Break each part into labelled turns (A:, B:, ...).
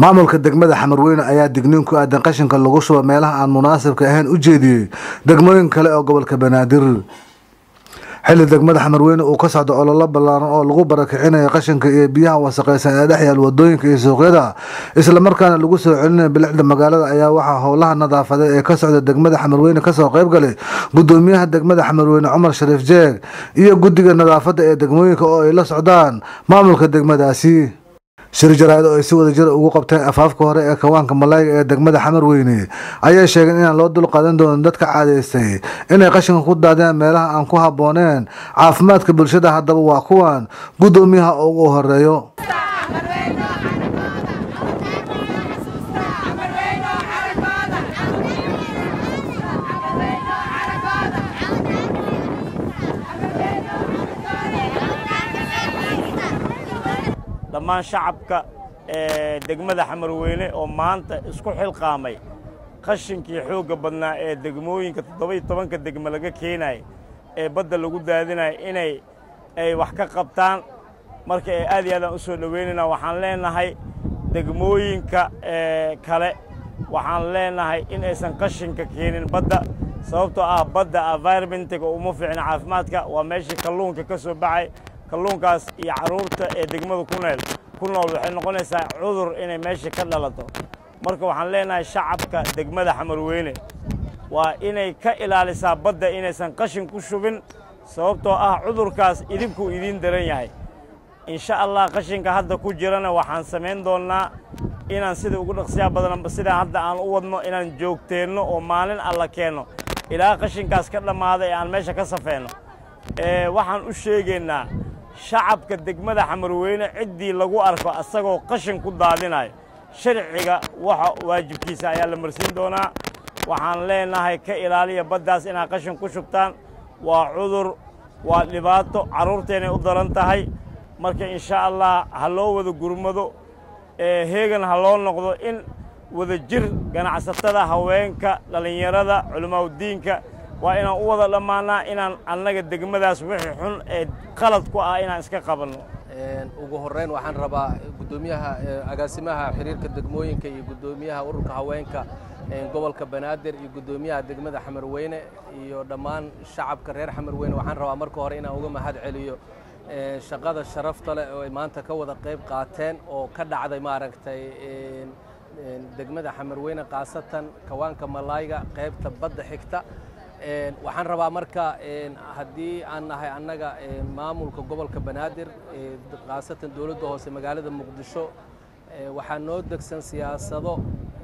A: maamulka degmada xamarweyne ayaa digniin ku aadan qashinka lagu shubo meelaha aan munaasibka ahayn u jeediyey degmooyin kale oo gobolka banaadir xilli degmada xamarweyne uu ka socdo ololo ballaaran oo lagu barakicinayo qashinka iyo biyaha wasaqaysan ee dhex yaal wadooyinka iyo suuqyada islamarkaana lagu soo celinayo bilicda magaalada ayaa waxaa howlaha nadaafadeed ee ka socda degmada xamarweyne kasoo qayb galay gudoomiyaha degmada xamarweyne cumar shariif jeeg iyo guddiga nadaafadda ee degmooyinka oo ay la socdaan maamulka degmadaasi shir jaraa'id oo ay si wada jir ugu qabteen afaafka hore ee kawaanka malayga ee degmada xamarweyne ayay sheegeen inaan loo dul qaadan doonin dadka caadaystay inay qashinka ku daadeen meelaha aan ku habbooneen caafimaadka bulshada haddaba waa kuwan guddoomiyaha ugu horeeyo
B: dhammaan shacabka ee degmada xamarweyne oo maanta isku xilqaamay qashinkii xoogga badnaa ee degmooyinka toddoba iyo tobanka degme laga keenaya ee badda lagu daadinaya inay ay wax ka qabtaan marka ee aad iyo aadaan u soo dhoweynayna waxaan leenahay degmooyinka kale waxaan leenahay in aysan qashinka keenin badda sababtoo ah badda environmentiga uma fiicna caafimaadka waa meeshii kalluunka ka soo baxay kalluunkaas iyo carruurta ee degmada ku neel ku nool waxay noqonaysaa cudur inay meesha ka dhalato marka waxaan leenahay shacabka degmada xamarweyne waa inay ka ilaalisaa badda inaysan qashin ku shubin sababtoo ah cudurkaas idinkuu idiin daran yahay insha allah qashinka hadda ku jirana waxaan samayn doonnaa inaan sida ugu dhaqsiyaa badan sidaan hadda aan u wadno inaan joogteenno oo maalin alla keenno ilaa qashinkaas ka dhammaada ee aan meesha ka safeenno waxaan u sheegaynaa shacabka degmada xamarweyne ciddii lagu arko asagoo qashin ku daadinayo sharciga waxa waajibkiisa ayaa la marsiin doonaa waxaan leenahay ka ilaaliya baddaas inaad qashin ku shubtaan waa cudur waa dhibaato carruurteenay u daran tahay marka insha allah ha loo wada gurmado heegan ha loo noqdo in wada jir ganacsatada haweenka dhallinyarada culimaauddiinka waa inaan u wada dhammaanaa inaan annaga degmadaas wixii xun ee qalad ku ah inaan iska qabanno
C: ugu horrayn waxaan rabaa guddoomiyaha agaasimaha xiriirka degmooyinka iyo guddoomiyaha ururka haweenka gobolka banaadir iyo guddoomiyaha degmada xamarweyne iyo dhammaan shacabka reer xamarweyne waxaan rabaa marka hore inaan uga mahad celiyo shaqada sharafta leh oo ay maanta ka wada qayb qaateen oo ka dhacday maaragtay degmada xamarweyne khaasatan kawaanka malayga qaybta badda xigta waxaan rabaa marka haddii aan nahay annaga maamulka gobolka banaadir khaasatan dowladda hoose magaalada muqdisho waxaa noo degsan siyaasado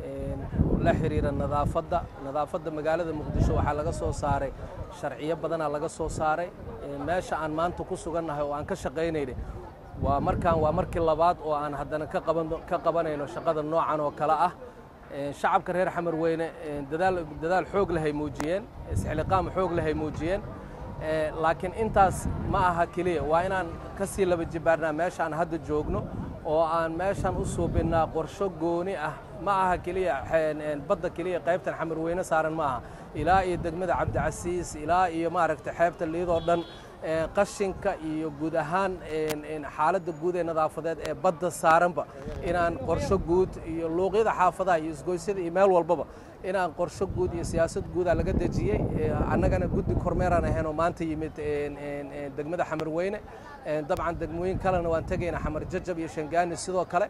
C: la xiriira nadaafadda nadaafadda magaalada muqdisho waxaa laga soo saaray sharciyo badanaa laga soo saaray meesha aan maanta ku sugannahay oo aan ka shaqaynayna waa markaan waa markii labaad oo aan haddana ka qabanayno shaqada noocan oo kale ah shacabka reer xamarweyne dadaal xoog lehay muujiyeen isxiliqaam xoog lehay muujiyeen laakiin intaas ma aha keliya waa inaan ka sii laba jibaarnaa meeshaan hadda joogno oo aan meeshaan u suubinnaa qorsho gooni ah ma aha keliya badda keliya qaybtan xamarweyne saaran ma aha ilaa iyo degmada cabdicasiis ilaa iyo maaragtay xeebta liidoo dhan qashinka iyo guud ahaan xaaladda guud ee nadaafadeed ee badda saaranba inaan qorsho guud iyo luuqyada xaafadaha iyo isgoysyada iyo meel walbaba inaan qorsho guud iyo siyaasad guuda laga dejiyey annagana guddi kormeeraan ahayn oo maanta yimid degmada xamarweyne dabcan degmooyin kalena waan tegaynaa xamar jajab iyo shangaani sidoo kale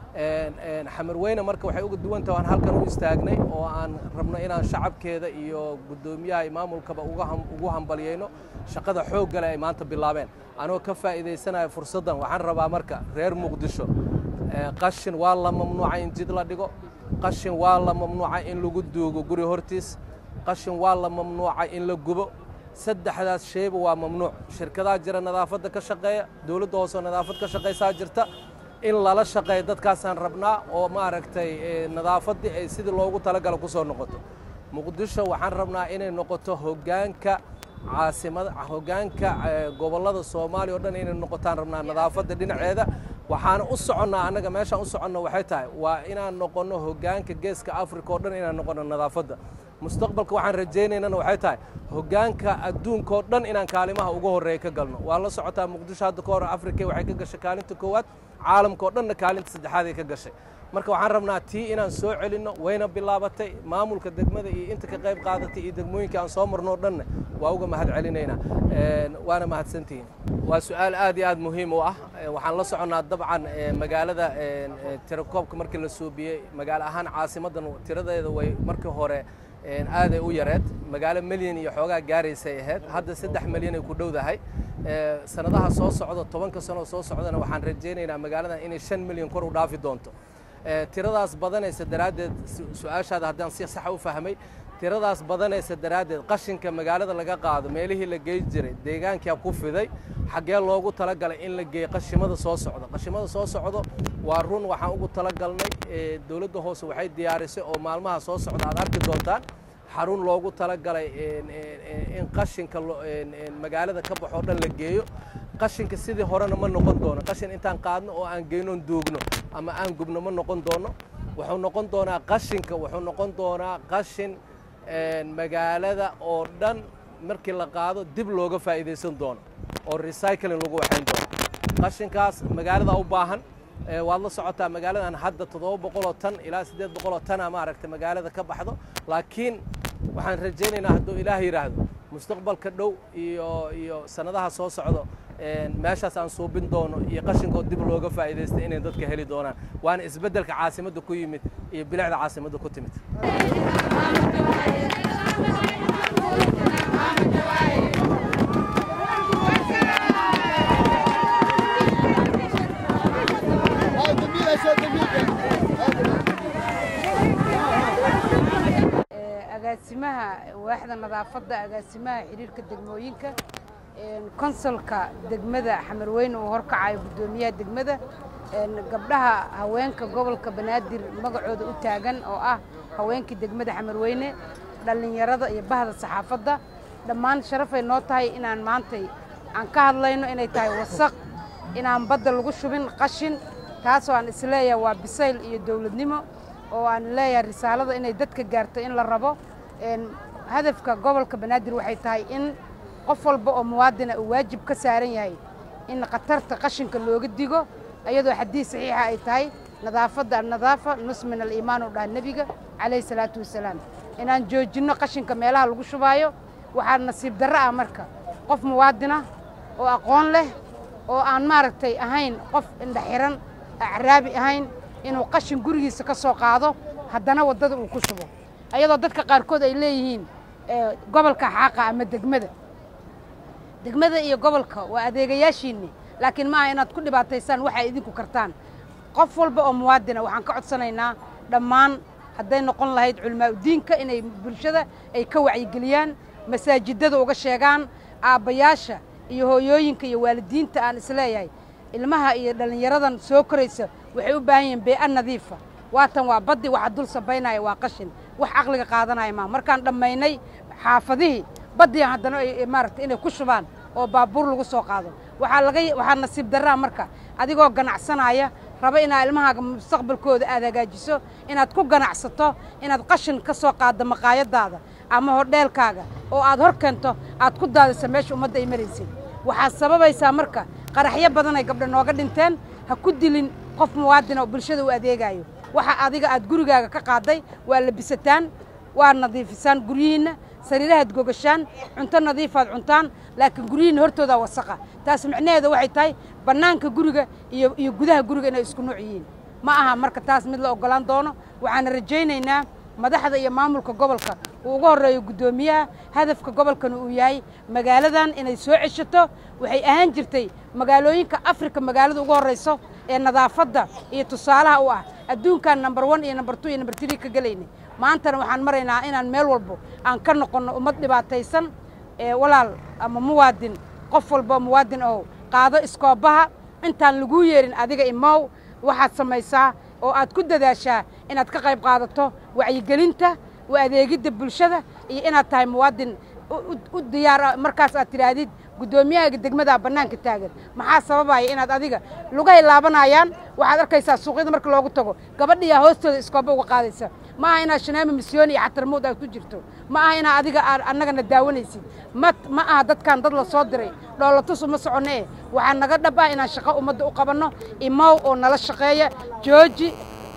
C: xamarweyne marka waxay uga duwan tahay aan halkan u istaagnay oo aan rabno inaan shacabkeeda iyo guddoomiyaha iyo maamulkaba ugu hambalyayno shaqada xooggale ay maanta bilaabeen anoo ka faa'iidaysanaya fursaddan waxaan rabaa marka reer muqdisho qashin waa la mamnuuca in jid la dhigo qashin waa la mamnuuca in lagu duugo guri hortiis qashin waa la mamnuuca in la gubo saddexdaas shayba waa mamnuuc shirkadaha jira nadaafadda ka shaqeeya dowladda hoose oo nadaafad ka shaqaysaa jirta in lala shaqeeyo dadkaasaan rabnaa oo maaragtay nadaafaddii ay sidii loogu talagalo ku soo noqoto muqdisho waxaan rabnaa inay noqoto hoggaanka caasimada hoggaanka gobollada soomaaliya o dhan inay noqotaan rabnaa nadaafadda dhinaceeda waxaana u soconnaa annaga meeshaan u soconno waxay tahay waa inaan noqonno hoggaanka geeska africa oo dhan inaan noqonno nadaafadda mustaqbalka waxaan rajaynaynana waxay tahay hoggaanka adduunka oo dhan inaan kaalimaha ugu horreeya ka galno waa la socotaa muqdisho hadda ka hor africa waxay ka gashay kaalinta koowaad caalamka oo dhanna kaalinta saddexaad ay ka gashay marka waxaan rabnaa tii inaan soo celinno wayna bilaabatay maamulka degmada iyo inta ka qayb qaadatay iyo degmooyinka aan soo marnoo dhanna waa uga mahad celinaynaa waana mahadsantihiin waa su-aal aad iyo aad muhiim u ah waxaan la soconnaa dabcan magaalada tirakoobka markii la suubiyey magaalo ahaan caasimaddan tiradeeda way markii hore aaday u yareed magaalo milyan iyo xoogaa gaaraysay ahayd hadda saddex milyan ay ku dhowdahay sanadaha soo socda tobanka sanoo soo socdana waxaan rajaynaynaa magaaladan inay shan milyan kor u dhaafi doonto tiradaas badanaysa daraaddeed su-aashaada haddaan si saxa u fahmay tiradaas badanaysa daraaddeed qashinka magaalada laga qaado meelihii la gey jiray deegaankaa ku fiday xaggee loogu talagalay in la geeyo qashimada soo socdo qashimada soo socdo waa run waxaan ugu talagalnay dowladda hoose waxay diyaarisay oo maalmaha soo socda aad arki doontaan xarun loogu talagalay in qashinka magaalada ka baxoo dhan la geeyo qashinka sidii horena ma noqon doono qashin intaan qaadno oo aan geynoon duugno ama aan gubno ma noqon doono wuxuu noqon doonaa qashinka wuxuu noqon doonaa qashin magaalada oo dhan markii la qaado dib looga faa'iidaysan doono oo recycling lagu waxayn doono qashinkaas magaalada u baahan waad la socotaa magaaladan hadda toddoba boqoloo tan ilaa siddeed boqoloo tana maaragta magaalada ka baxdo laakiin waxaan rajaynaynaa hadduu ilaah yidhaahdo mustaqbalka dhow iyo iyo sanadaha soo socdo meeshaas aan suubin doono iyo qashinkood dib looga faa'iidaystay inay dadka heli doonaan waana isbeddelka caasimadda ku yimid iyo bilicda caasimadda ku timid
D: agaasimaha waaxda nadaafadda agaasimaha xiriirka degmooyinka konsolka degmada xamarweyne uu horkacayo guddoomiyaha degmada gabdhaha haweenka gobolka banaadir magacooda u taagan oo ah haweenkii degmada xamarweyne dhallinyarada iyo bahda saxaafadda dhammaan sharafay noo tahay inaan maantay aan ka hadlayno inay tahay wasaq inaan badda lagu shubin qashin taasoo aan isleeyahay waa bisayl iyo dowladnimo oo aan leeyahay risaalada inay dadka gaarto in la rabo hadafka gobolka banaadir waxay tahay in qof walba oo muwaadina uu waajib ka saaran yahay in khatarta qashinka looga digo iyadoo xadiis saxiixa ay tahay nadaafadda annadaafa nus min aliimaan u dhaha nebiga calayhi salaatu wasalaam inaan joojinno qashinka meelaha lagu shubaayo waxaa nasiib darro ah marka qof muwaadina oo aqoon leh oo aan maaragtay ahayn qof indhaxiran acraabi ahayn inuu qashin gurigiisa ka soo qaado haddana waddada uu ku shubo ayadoo dadka qaarkood ay leeyihiin gobolka xaaqa ama degmada degmada iyo gobolka waa adeegayaashiinni laakiin maaha inaad ku dhibaataysaan waxay idinku kartaan qof walba oo muwaadina waxaan ka codsanaynaa dhammaan hadday noqon lahayd culimaaudiinka inay bulshada ay ka wacyigeliyaan masaajidada uga sheegaan aabbayaasha iyo hooyooyinka iyo waalidiinta aan isleeyahay ilmaha iyo dhallinyaradan soo koraysa waxay u baahan yihiin bee'a nadiifa waatan waa baddi waxa dul sabaynaya waa qashin wax caqliga qaadanaya maa markaan dhammaynay xaafadihii baddiyan haddana maaragta inay ku shubaan oo baabuur lagu soo qaado waxaa laga waxaa nasiib darraa marka adigoo ganacsanaya raba inaad ilmahaaga mustaqbalkooda aad hagaajiso inaad ku ganacsato inaad qashin ka soo qaaddo maqaayadaada ama hodheelkaaga oo aad hor keento aad ku daadiso meesha ummadda ay maraysid waxaad sababaysaa marka qaraxyo badan ay gabdha nooga dhinteen ha ku dilin qof muwaadina oo bulshada u adeegaayo waxa adiga aad gurigaaga ka qaadday waa labisataan waa nadiifisaan guryihiinna sariirahaad gogashaan cunto nadiifaad cuntaan laakiin guryihiinna hortoodaa wasaqa taas micnaheeda waxay tahay bannaanka guriga iyo iyo gudaha guriga inay isku nooc yihiin ma aha marka taas mid la oggolaan doono waxaana rajaynaynaa madaxda iyo maamulka gobolka uu uga horreeyo guddoomiyaha hadafka gobolkana uu yahay magaaladan inay soo ceshato waxay ahaan jirtay magaalooyinka afrika magaalada ugu horrayso ee nadaafadda iyo tusaalaha u ah adduunkan number one iyo number two iyo number three ka gelaynay maantana waxaan maraynaa inaan meel walbo aan ka noqonno ummad dhibaataysan ee walaal ama muwaadin qof walba muwaadin oo qaado iskoobaha intaan laguu yeerin adiga imow waxaad samaysaa oo aad ku dadaashaa inaad ka qayb qaadato wacyigelinta u adeegidda bulshada iyo inaad tahay muwaadin u diyaara markaas aad tidhaahdid guddoomiyahaga degmadaa bannaanka taagan maxaa sababaya inaad adiga lugahay laabanayaan waxaad arkaysaa suuqyada marka loogu tago gabadhiyaa hoostooda iskooba uga qaadaysa ma aha inaad shaneemo misyooni iyo xatarmuud aad ku jirto ma aha inaa adiga annagana daawanaysid ma ma aha dadkan dad la soo diray dhoolatus uma soconno eh waxaa naga dhab ah inaan shaqo ummadda u qabanno imow oo nala shaqeeya jooji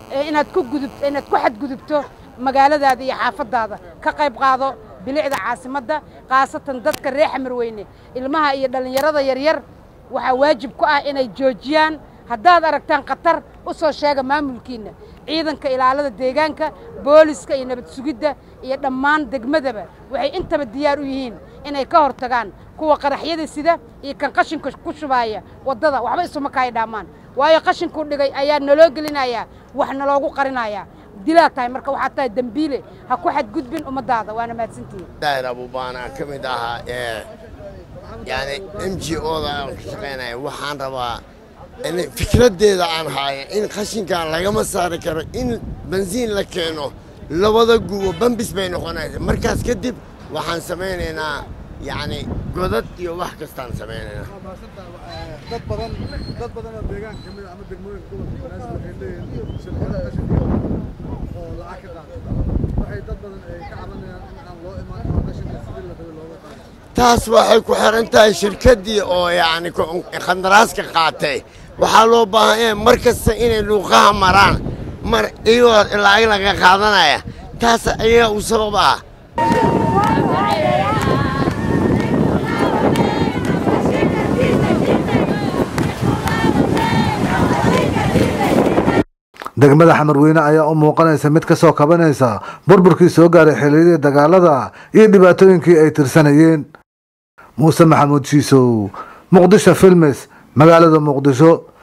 D: inaad ku gudubto inaad ku xadgudubto magaaladaada iyo xaafaddaada ka qayb qaado bilicda caasimadda khaasatan dadka reer xamarweyne ilmaha iyo dhallinyarada yaryar waxaa waajib ku ah inay joojiyaan haddaad aragtaan khatar u soo sheega maamulkiinna ciidanka ilaalada deegaanka booliska iyo nabad sugidda iyo dhammaan degmadaba waxay intaba diyaar u yihiin inay ka hortagaan kuwa qaraxyada sida iyo kan qashinka ku shubaaya waddada waxba isuma kaay dhaamaan waayo qashinkuu dhigay ayaa naloo gelinayaa wax naloogu qarinayaa dilaa tahay marka waxaad tahay dembiile ha ku xadgudbin ummaddaada waana mahadsantihiin
E: daahir abuubaan aan ka mid ahaa ee yani m g oda aan ka shaqaynaya waxaan rabaa in fikraddeeda aan haaya in qashinkan lagama saari karo in bensiin la keeno labada gubo bambis bay noqonaysa markaas kadib waxaan samaynaynaa yacni godad iyo wax kastaan samaynaynaa
A: dad badan dad badan oo deegaanka ka mid ah ama degmooyinka gobolka banaadir waxay leeyihiin shirkado qashinka oo lacag ka qaata waxay dad badan ay ka cabanayaan in aan loo imaan oo qashinka sidii la rabay looga qaado
E: taas waxay ku xiran tahay shirkaddii oo yacni khandaraaska qaatay waxaa loo baahan yahay mar kasta inay luuqaha maraan mar iyagoo lacag laga qaadanaya taas ayaga u sabab ah
A: degmada xamarweyne ayaa u muuqanaysa mid ka soo kabanaysa burburkii soo gaaray xilliyadii dagaalada iyo dhibaatooyinkii ay tirsanayeen muuse maxamuud shiisow muqdisho filmes magaalada muqdisho